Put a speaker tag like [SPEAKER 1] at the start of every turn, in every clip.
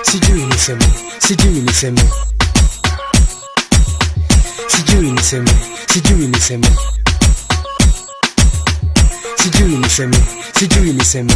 [SPEAKER 1] sijui niseme sijui niseme sijui niseme sijui niseme sijui niseme sijui niseme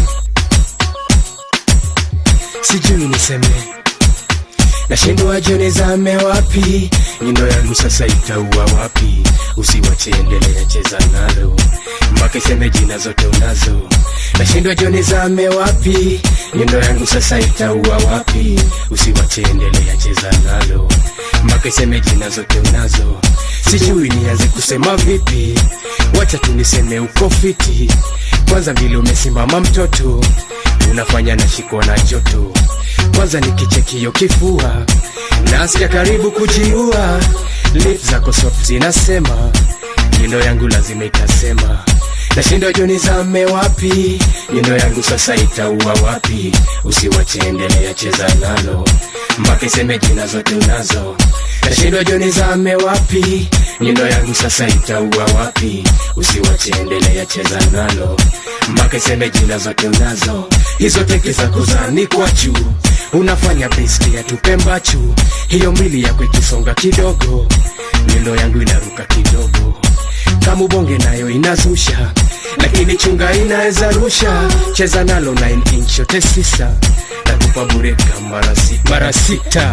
[SPEAKER 1] sijui niseme nashindwa jone zame wapi nyundo yangu sasa itaua wapi usiwache endelea cheza nalo mpaka iseme jina zote unazo nashindwa jone zame wapi nyundo yangu sasa itaua wapi usiwache endelea cheza nalo mpaka iseme jina zote unazo sijui nianze kusema vipi wacha tuniseme uko fiti kwanza vile umesimama mtoto unafanya na shiko na joto kwanza nikichekio kifua nasikia karibu kujiua lip zako soft zinasema nyundo yangu lazima itasema nashindwa joni zame wapi nyundo yangu sasa itaua wapi usiwache endelea cheza nalo mpaka iseme jina zote unazo nashindwa joni zame wapi nyundo yangu sasa itaua wapi usiwache endelea cheza nalo mpaka iseme jina zote unazo hizo teke za kuzani kwa juu unafanya besti ya tupembachu hiyo mbili yako ikisonga kidogo nyundo yangu inaruka kidogo kama ubonge nayo inazusha lakini chunga inaweza rusha cheza nalo 9 inch yote sisa nakupa bureka mara sita mara sita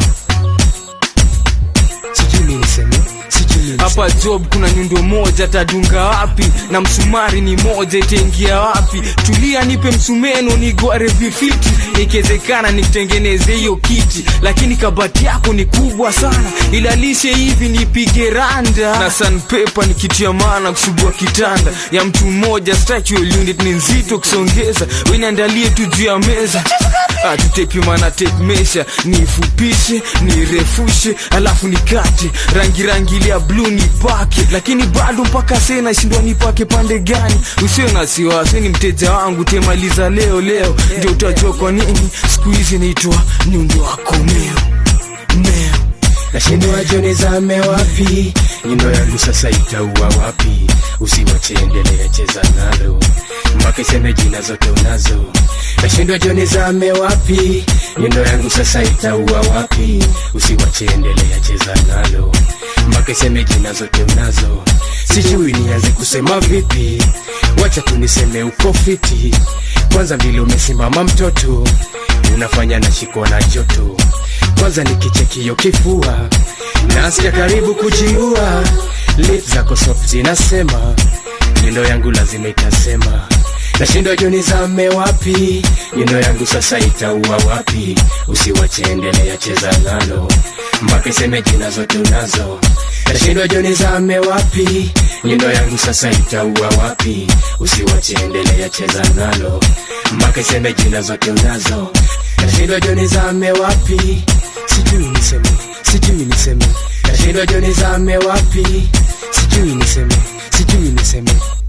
[SPEAKER 1] sijui mi niseme sijui mi niseme.
[SPEAKER 2] hapa job kuna nyundo moja tadunga wapi na msumari ni moja itaingia wapi tulia nipe msumeno nigware vifiti ikiwezekana nikutengeneze hiyo kiti lakini kabati yako ni kubwa sana ilalishe hivi nipige randa na sanpepa ni kitu ya maana kusugua kitanda ya mtu mmoja structural unit ni nzito kusongeza weniandalie tu juu ya meza tutepimana tape mesha nifupishe nirefushe alafu nikate rangi rangi ile ya bluu nipake lakini bado mpaka sasa nashindwa nipake pande gani usiwe na siwasi ni mteja wangu temaliza leo leo ndio utajua kwa nini siku hizi naitwa nyundo wako meo meo
[SPEAKER 1] nashindwa joni zame wapi nyundo yangu sasa itaua wapi usiwache endelea cheza nalo mpaka iseme jina zote unazo nashindwa joni zame wapi nyundo yangu sasa itaua wapi usiwache endelea cheza nalo mpaka iseme jina zote unazo sijui nianze kusema vipi wacha tuniseme uko fiti kwanza vile umesimama mtoto unafanya na shiko na joto kwanza nikichekio kifua nasikia karibu kujiua lip zako soft zinasema nyundo yangu lazima itasema nashindwa joni zame wapi nyundo yangu sasa itaua wapi usiwache endelea cheza nalo mpaka iseme jina zote unazo nashindwa joni zame wapi nyundo yangu sasa itaua wapi usiwache endelea cheza nalo mpaka iseme jina zote unazo nashindwa joni zame wapi sijui niseme sijui niseme nashindwa joni zame wapi sijui niseme sijui niseme